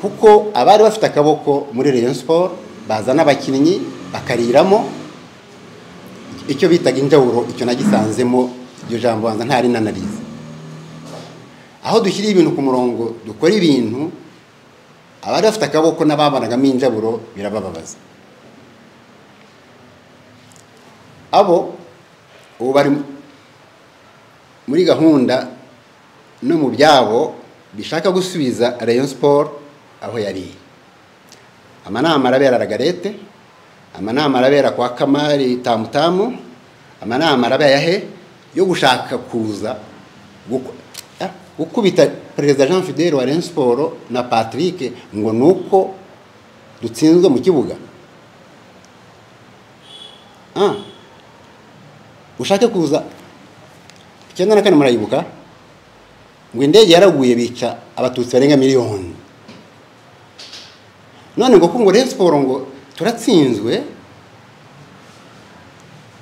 kuko abari bafite akaboko muri Rayon Sport bazana abakinnyi bakariramo icyo bitaga injawuro icyo nagisanzemo iryo jambo banza ntari nanarize aho dushyira ibintu ku murongo dukora ibintu abari bafite akaboko n'ababanagamo injaburo birabababaza abo ubu bari muri gahunda no mu byabo bishaka gusubiza Rayon Sport aho yari amanama arabera Ragarete amanama arabera kwa Kamari Tamutamu amanama arabera he yo gushaka kuza gukubita perezida Jean Fidel wa Rayon Sport na Patrick ngo nuko dutsinzwe mu kibuga ah ushake kuza icyenda na kane murayibuka ngo indege yaraguye bica abatutsi barenga miliyoni none ngo ngo Rayon Sport ngo turatsinzwe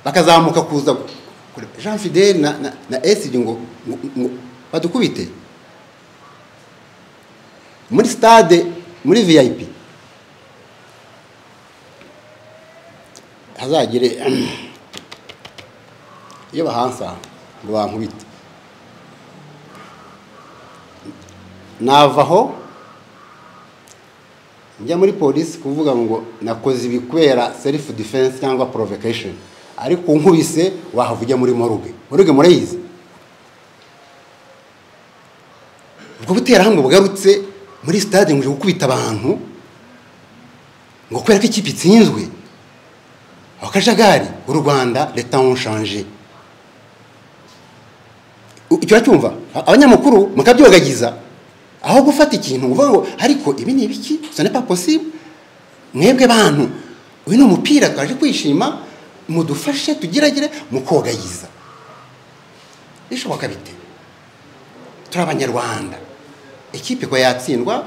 bakazamuka kuza Jean Fidel na na, na Esidi ngo, ngo badukubite muri stade muri VIP hazagire iyo bahansa ngo bankubite navaho njya muri polisi kuvuga ngo nakoze ibi kubera selifu defense cyangwa provocation ariko unkubise wahava ujya muri moruge moruge murayizi ubwo buterahamwe bugarutse muri sitade ngo gukubita abantu ngo kubera ko ikipe itsinzwe akajagari u rwanda leta nshanje icyo cyumva abanyamakuru mukabyogagiza aho gufata ikintu uvuga ngo ariko ibi ni ibiki sone pa posible mwebwe bantu uyu ni umupira twaje kwishima mudufashe tugeragere mukogayiza bishoboka bite turi abanyarwanda ikipe ko yatsindwa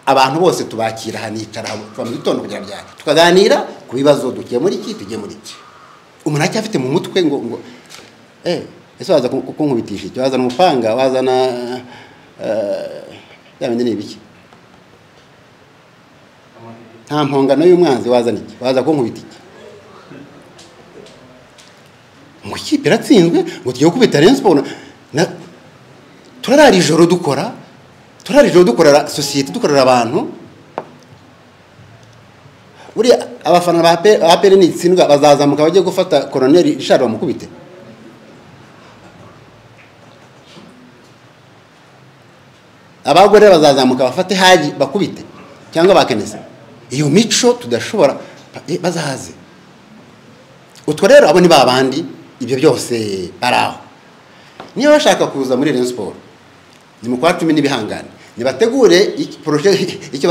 abantu bose tubakira hanicara tuba mu gitondo kugira byari tukaganira ku bibazo dukiye muri iki tugiye muri iki umuntu aracyafite mu mutwe ngo ngo eh ese waza kunkubitisha icyo wazana umupanga wazana byabindi ni ibiki nta mpongano y'umwanzi wazana iki waza kunkubita iki ngo ikipe iratsinzwe ngo tugiye kubita Rayon Sport na turarara ijoro dukora turarara ijoro dukorera sosiyete dukorera abantu buriya abafana ba peri nitsindwa bazazamuka bajye gufata koroneri ishara bamukubite abagore bazazamuka bafate haji bakubite cyangwa bakeneza iyo mico tudashobora bazahaze utwo rero abo ni ba bandi ibyo byose bari aho niba bashaka kuza muri Rayon Sport ni mu kwa cumi n'ibihangane nibategure poroje icyo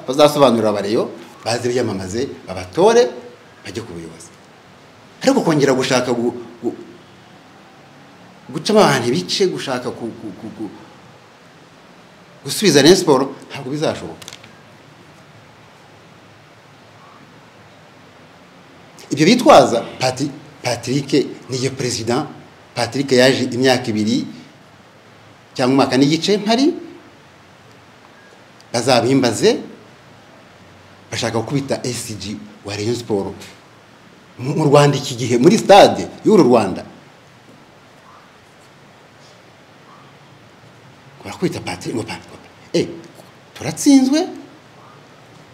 bazasobanurira abareyo baze biyamamaze babatore bajye ku buyobozi ariko kongera gushaka gucamo abantu ibice gushaka gusubiza Rayon Sport ntabwo bizashoboka ibyo bitwaza patrick niyo perezida patrick yaje imyaka ibiri cyangwa umwaka n'igice mpari bazabimbaze bashaka gukubita esiji wa Rayon Sport mu rwanda iki gihe muri stade y'uru rwanda barakubita patrick ngo eh turatsinzwe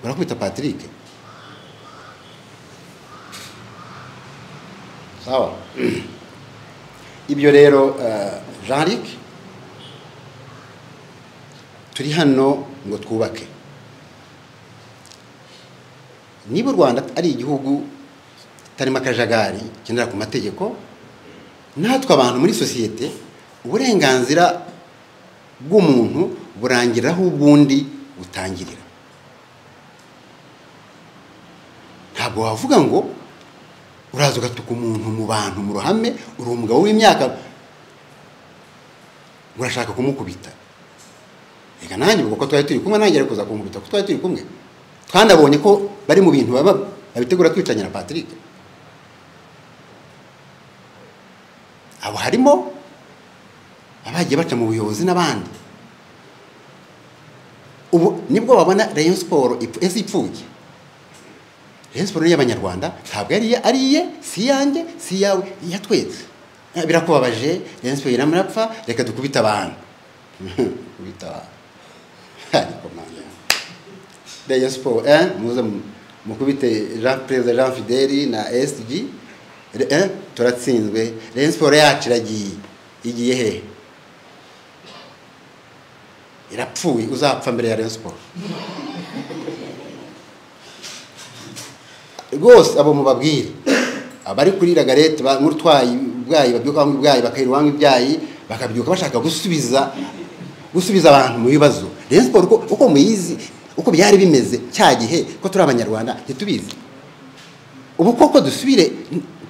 barakubita patrick sawa ibyo rero jean ric turi hano ngo twubake niba u rwanda ari igihugu kitarimo akajagari kigendera ku mategeko natwe abantu muri sosiyete uburenganzira bw'umuntu burangira aho ubw'undi butangirira ntabwo wavuga ngo uraza ugatuka umuntu mu bantu mu ruhame uri umugabo w'imyaka urashaka kumukubita reka nanjye ubwo ko twari turi kumwe nanjye kuza kumukubita ko twari turi kumwe twanabonye ko bari mu bintu baba babitegura twicanye na patrick abo harimo abagiye baca mu buyobozi n'abandi ubu nibwo babona rayon siporo ese ipfuye rayon siporo ni iy'abanyarwanda ntabwo ari iye ari iye si iyanjye si iyawe iyatwetse Eh, birakubabaje rayon siporo iramurapfa reka dukubite abantu kubita abantu ariko mwana rayon siporo eh, muze mu- mukubite jean perezida jean fideli na sg Re- eh, turatsinzwe rayon siporo yacu iragiye igiye hehe irapfuye uzapfa mbere ya rayon siporo rwose abo mubabwire abari kuri ragarete ba- nk'utwaye ubwayi babyuka banywa ubwayi bakahira uwanywa ibyayi bakabyuka bashaka gusubiza gusubiza abantu mu bibazo rayon siporo uko- uko muyizi uko byari bimeze cya gihe ko turi abanyarwanda ntitubizi ubu koko dusubire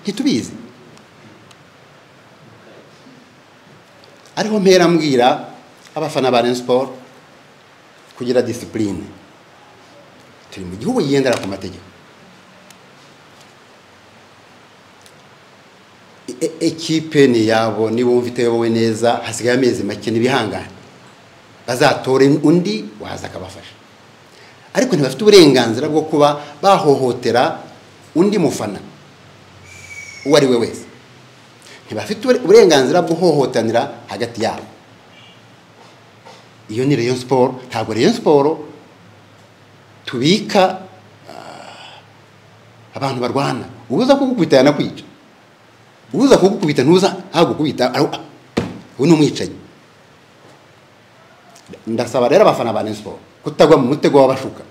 ntitubizi ariho mpera mbwira abafana ba Rayon Sport kugira disipurine turi mu gihugu yigendera ku mategeko E- e- ekipe ni iyabo nibumva itayobowe neza hasigaye amezi make n'ibihangane bazatore undi waza akabafasha ariko ntibafite uburenganzira bwo kuba bahohotera undi mufana uwo ari we wese ntibafite ubure- uburenganzira bwo guhohotanira hagati yabo iyo ni rayon siporo ntabwo rayon siporo tubika ah, abantu barwana ubuza kugukubita yanakwica ubuza kugukubita ntuza agukubita aru- ubu ni umwicanyi ndasaba rero abafana ba rayon siporo kutagwa mu mutego w'abashuka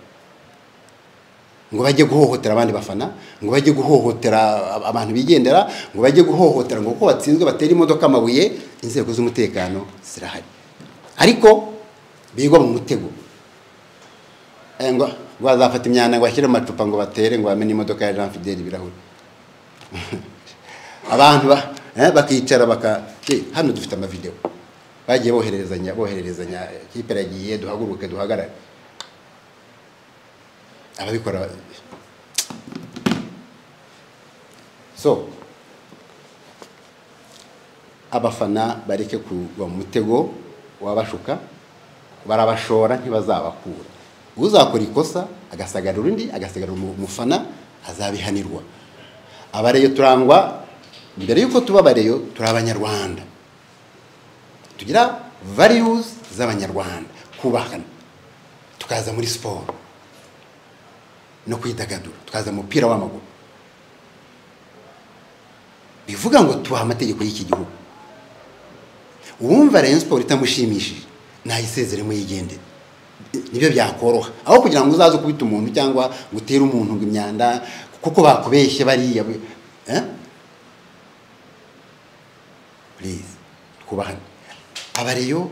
ngo bajye guhohotera abandi bafana ngo bajye guhohotera ab- abantu bigendera ngo bajye guhohotera ngo kuko batsinzwe batera imodoka amabuye inzego z'umutekano zirahari ariko bigwa mu mutego Eh, ngo ngo bazafata imyanda ngo bashyire mu macupa ngo batere ngo bamene imodoka ya jean fideli ibirahuri abantu ba- eh, bakicara baka Eh, hano dufite amavidewo bagiye bohererezanya bohererezanya kipe iragiye duhaguruke duhagarare ababikora so abafana bareke kugwa mu mutego wabashuka barabashora ntibazabakura uzakora ikosa agasagarura undi agasagarura umu- umufana azabihanirwa abareyo turangwa mbere y'uko tuba abareyo turi abanyarwanda tugira values z'abanyarwanda kubahana tukaza muri siporo no kwidagadura tukaza mu mupira w'amaguru bivuga ngo tubaha amategeko y'iki gihugu uwumva rayon siporo itamushimishije nayisezeremo yigendere nibyo byakoroha aho kugira ngo uzaze ukubita umuntu cyangwa ngo utere umuntu ngo imyanda kuko bakubeshye bariya we- eh? please twubahane abareyo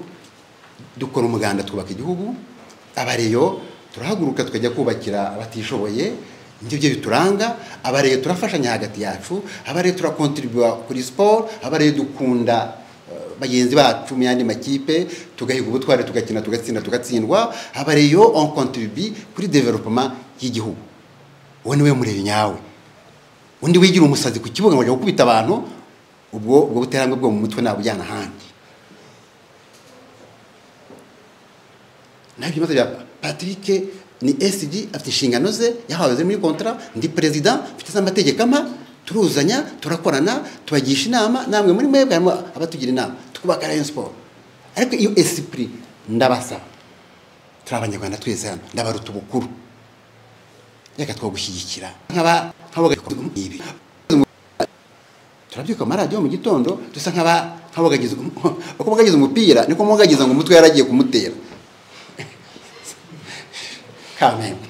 dukora umuganda twubaka igihugu abareyo turahaguruka tukajya kubakira abatishoboye nibyo byo bituranga abareyo turafashanya hagati yacu abareyo turakontribuwa kuri siporo abareyo dukunda eh, bagenzi bacu mu yandi makipe tugahiga ubutware tugakina tugatsinda tugatsindwa abareyo on contribue kuri development y'igihugu uwo niwe murebe nyawe undi wigira umusazi ku kibuga ngo ajya gukubita abantu ubwo ubwo buterambwe bwo mu mutwe nabujyana ahandi naho ibibazo bya patrick ni sg afite inshingano ze yahawe ziri muri kontra ndi perezida mfite z'amategeko ampa turuzanya turakorana tubagisha inama namwe muri mwebwe harimo abatugira inama tukubaka rayon siporo ariko iyo esprit ndabasaba turi abanyarwanda twese hano ndabaruta ubukuru reka twagushyigikira nk'aba nk'abagaibi turabyuka mu maradiyo mu gitondo dusa nk'aba nk'abagagiza uko mugagize umupira niko mugagiza ngo umutwe yaragiye kumutera kamembe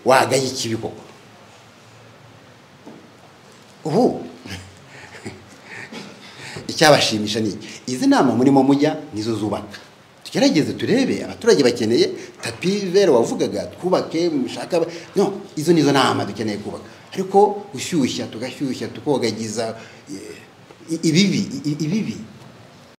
wagaye ikibi koko ubu icyabashimisha ni iki izi nama murimo mujya nizo zubaka tugerageze turebe abaturage bakeneye tapi vero wavugaga twubake mushaka aba- no izo nizo nama dukeneye kubaka ariko gushyushya tugashyushya tukogagiza eh, i- ibibi i- i- ibibi